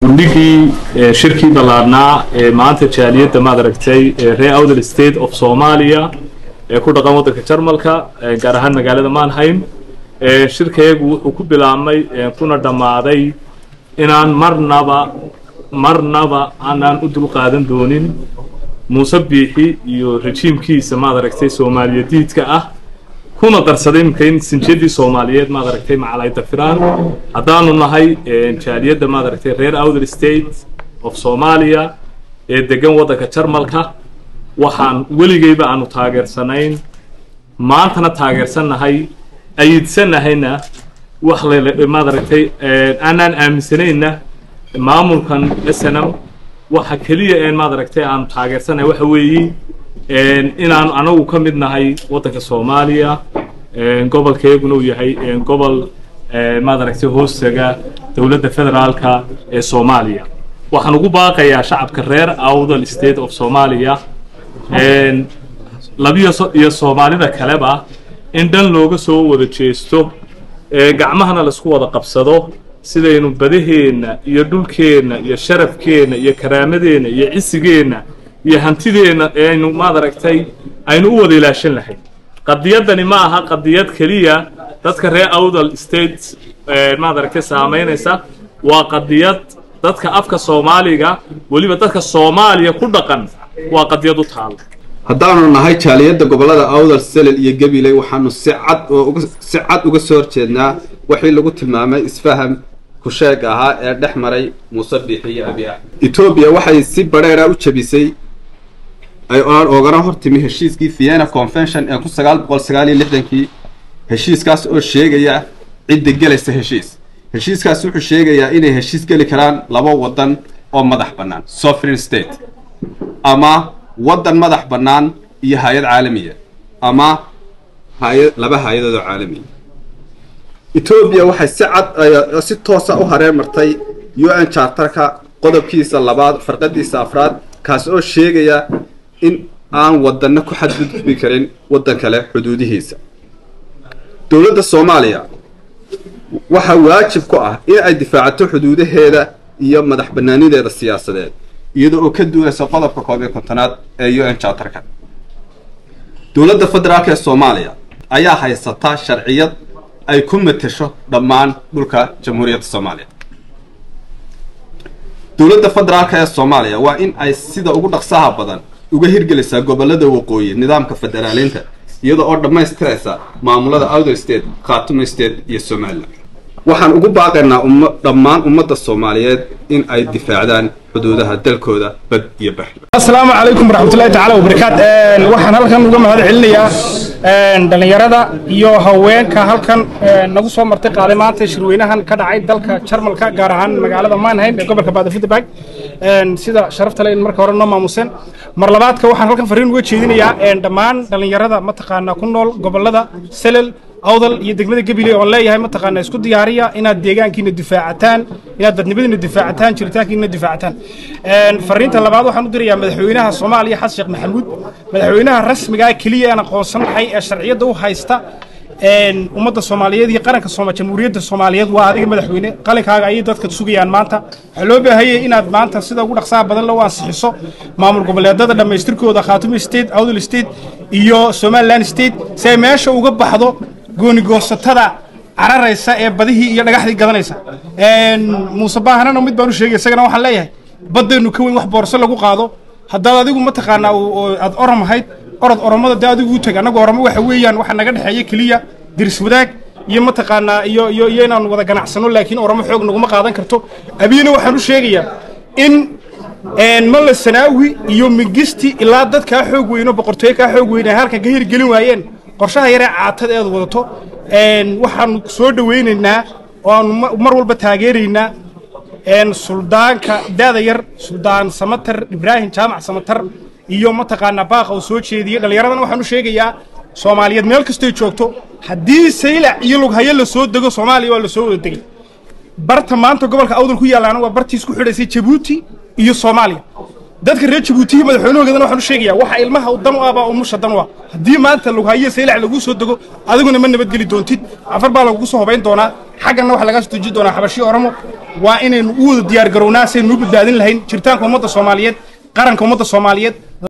gundhigii shirkii ballaarnaa ee maanta jaaliyadda maad aragtay reer outer state of soomaaliya ee ku dhaqan waddanka jarmalka gaar ahaan magaalada manheim shirkayagu wuxuu ku bilaabmay kuna dhammaaday inaan marnaba marnaba aanaan u dulqaadan doonin muuse biixi iyo rejiimkiisa maad aragtay soomaaliya diidka ah kuna darsaday imika in sinjiyadii soomaaliyeed maad aragtay macalayda firaan haddaanu nahay jaaliyadda maad aragtay reer outer state of soomaaliya ee degan waddanka jarmalka waxaan weligeyba aanu taageersanayn maantana taageersannahay ayidsanahayna wax maad aragtay aanaan aaminsanayna maamulkan snm waxa keliya een maad aragtay aanu taageersanahay waxa weeye inaanu anagu ka mid nahay waddanka soomaaliya gobolkeeguna uu yahay gobol maad aragtay hoostaga dowladda federaalka ee soomaaliya waxaan ugu baaqayaa shacabka reer outer state of soomaaliya labiyo iyo soomaalida kaleba in dhan looga soo wada jeesto gacmahana laisku wada qabsado sidaynu badaheenna iyo dhulkeenna iyo sharafkeenna iyo karaamadeenna iyo cisigeenna iyo hantideenna aynu maad aragtay aynu u wada ilaashan lahayn qadiyaddani ma aha qadiyad keliya dadka reer outer state maad aragtay saamaynaysa waa qadiyad dadka afka soomaaliga weliba dadka soomaaliya ku dhaqan waa qadiyad u taala haddaanu nahay jaaliyadda gobollada awdal selel iyo gabiley waxaanu si cad oo si cad uga soo horjeednaa wixii lagu tilmaamay isfaham kusheeg ahaa ee dhex maray muuse biixi iyo abi axmed etoobiya waxay si badheera u jebisay ay oogana hortimi heshiiskii vienna convention ee kun sagaal boqol sagaal iyo lixdankii heshiiskaas oo sheegaya cidda gelaysa heshiis heshiiskaas wuxuu sheegayaa inay heshiis geli karaan laba waddan oo madax bannaan sovereign state ama waddan madax bannaan iyo hay-ad caalamiya ama hay laba hay-adood oo caalamiya etoobiya waxay si cad si toosa u hareen martay u n chartarka qodobkiisa labaad farqadiisa afraad kaas oo sheegaya in aan waddanna ku xadgudbi karin waddan kale xuduudihiisa dowladda soomaaliya waxaa waajib ku ah in ay difaacato xuduudaheeda iyo madax bannaanideeda siyaasadeed iyada oo ka duulaysa qodobka koob iyo kontonaad ee u n chartarka dowladda federaalk ee soomaaliya ayaa haysata sharciyad ay ku matesho dhammaan dhulka jamhuuriyadda soomaaliya dowladda federaalk ee soomaaliya waa in ay sida ugu dhaqsaha badan uga hirgelisaa gobollada waqooyi nidaamka federaaliinta iyada oo dhammaystiraysa maamulada outer state khaatumo state iyo somalilan waxaan ugu baaqaynaa dhammaan ummadda soomaaliyeed in ay difaacdaan xuduudaha dalkooda bad iyo bari asalaamu calaykum waraxmatullahi tacaala wabarakaat waxaan halkan uga mahad celinayaa dhallinyarada iyo haweenka halkan nagu soo martay qaaday maanta shirweynahan ka dhacay dalka jarmalka gaar ahaan magaalada manheim ee gobolka baadafudabag sida sharafta le in marka hore noo maamuseen mar labaadka waxaan halkan fariin uga jeedinayaa dhammaan dhallinyarada mataqaanaa ku nool gobolada selel awdal iyo degmada gabiley oon leeyahay mataqaana isku diyaariya inaad deegaankiina difaacataan inaad dadnimadiina difaacataan jiritaankiina difaacataan fariinta labaad waxaan u dirayaa madaxweynaha soomaaliya xasan sheekh maxamuud madaxweynaha rasmigaa keliya aan aqoonsanahay ee sharciyadda u haysta ummadda soomaaliyeed iyo qaranka jamhuuriyadda soomaaliyeed waa adiga madaxweyne qalinkaaga ayay dadka sugayaan maanta waxaa loo baahayay inaad maanta sida ugu dhaqsaha badan loo ansixiso maamul goboleedada dhammaystirkooda khaatumo state awdal state iyo somaliland state si ay meesha uga baxdo goonigoosatada cararaysa ee badihii iyo dhagaxdii gadanaysa muuse baahanana mid baan u sheegay isagana waxaan leeyahay baddeennu ka weyn wax boorso lagu qaado haddaad adigu mataqaanaa aad orom ahayd orod oromada dee adigu u teg annagu oromo waxa weeyaan waxa naga dhexeeya keliya diris wadaag iyo mataqaanaa iyo iyo iyo inaan wada ganacsano laakiin oromo xoog naguma qaadan karto abiyina waxaan u sheegayaa in malla sanaawi iyo mingisti ilaa dad kaa xoog weyno boqortooyo kaa xoog weyn ay halkan ka hirgelin waayeen qorshaha yaree caatada eed wadato waxaanu soo dhowaynaynaa oo aanu mar walba taageeraynaa suldaanka daada yar suldaan samatar ibraahim jaamac samatar iyo mataqaanaa baaqa uu soo jeediyey dhallinyaradana waxaan u sheegayaa soomaaliyeed meel kastoy joogto haddii saylac iyo lughayo la soo dego soomaaliya waa la soo wada degay barta maanta gobolka awdal ku yaalaana waa bartii isku xidhaysay jabuuti iyo soomaaliya dadka reer jabuutihi madaxweynahoodana waxaan u sheegayaa waxa ilmaha dan u ah baa umusha dan u ah haddii maanta lughayo saylac laguu soo dego adiguna ma nabadgeli doontid cafar baa lagugu soo hobayn doonaa xagganna waxaa lagaa soo tuji doonaa xabashiyo oromo waa inaynu u wada diyaar garownaa saynu u badbaadin lahayn jiritaanka ummadda soomaaliyeed qaranka ummadda soomaaliyeed